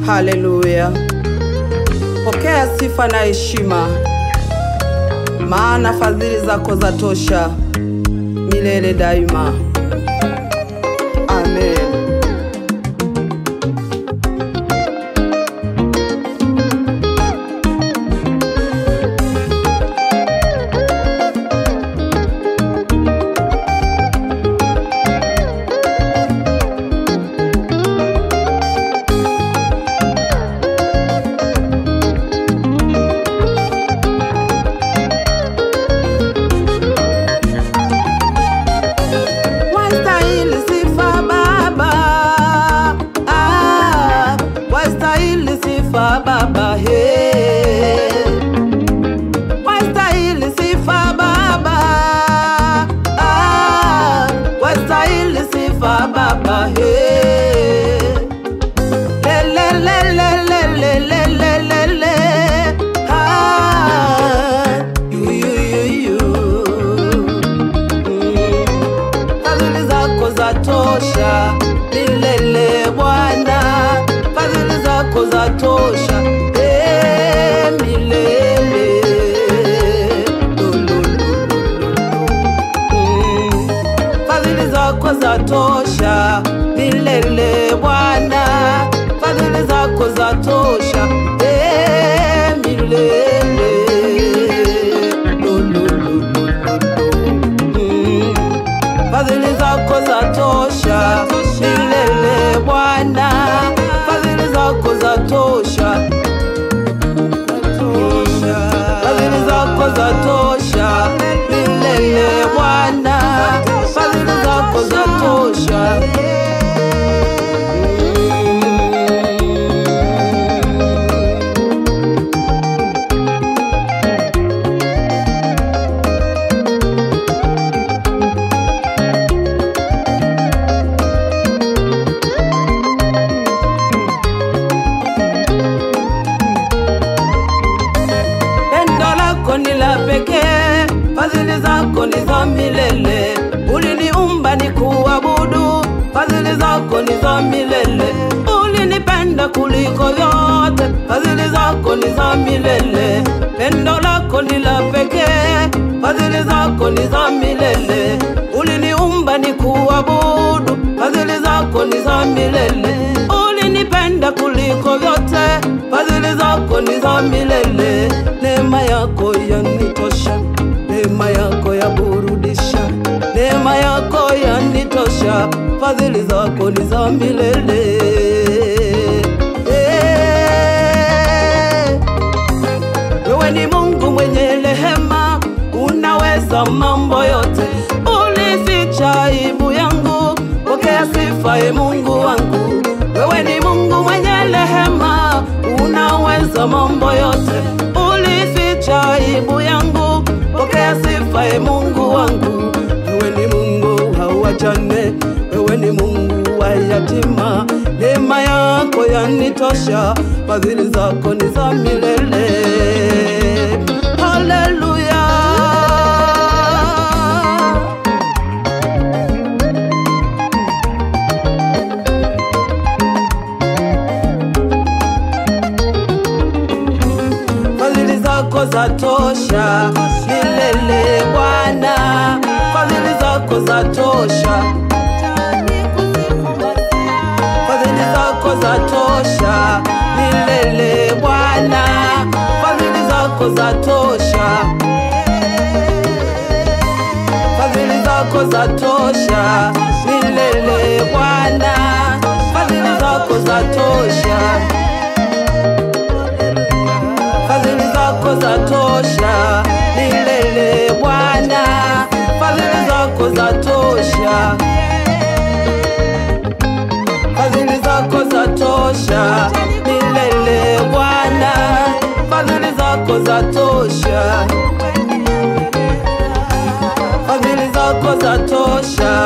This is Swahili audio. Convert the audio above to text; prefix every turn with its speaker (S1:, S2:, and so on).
S1: Haleluya! Pokea sifa na heshima, maana fadhili zako za tosha milele daima. Amen. Wastahili sifa Baba, ah, wastahili sifa Baba, he. Wastahili sifa Baba, ah, wastahili sifa Baba, he. Le, le, le, le, le, le, le, le, le, le. Ah, you, you, you, you. Mm. Fadhili zako za tosha milele Bwana, fadhili zako za tosha eh, milele Lo, lo, lo, lo, lo. Mm. Fadhili zako za tosha milele Bwana, fadhili zako za tosha eh, milele Lo, lo, lo, lo, lo, lo. Mm. Fadhili zako za tosha milele Bwana, fadhili zako za tosha fadhili zako za tosha milele Bwana, fadhili zako za tosha Pendo lako ni la pekee, fadhili zako ni za milele. Uliniumba ni kuabudu, fadhili zako ni za milele. Ulinipenda kuliko vyote, fadhili zako ni za milele. Pendo lako ni la pekee, fadhili zako ni za milele. Uliniumba ni kuabudu, fadhili zako ni za milele. Ulinipenda kuliko vyote, fadhili zako ni za milele. Neema yako yanitosha, neema yako yaburudisha, neema yako yanitosha, fadhili zako ni za milele. Eh. Wewe ni Mungu mwenye rehema, unaweza mambo yote. Ulificha aibu yangu, pokea sifa e Mungu wangu. Wewe ni Mungu mwenye rehema, unaweza mambo yote. Ulificha aibu yangu, pokea sifa e Mungu wangu. Wewe ni Mungu hauachane, wewe ni Mungu wa yatima. Neema yako yanitosha, fadhili zako ni za milele. Haleluya. Fadhili zako za tosha milele Bwana, fadhili zako za tosha, fadhili zako za tosha milele Bwana, fadhili zako za tosha, fadhili zako za tosha milele Bwana, fadhili zako za tosha fadhili zako za tosha milele Bwana, fadhili zako za tosha, fadhili zako za tosha milele Bwana, fadhili zako za tosha, fadhili zako za tosha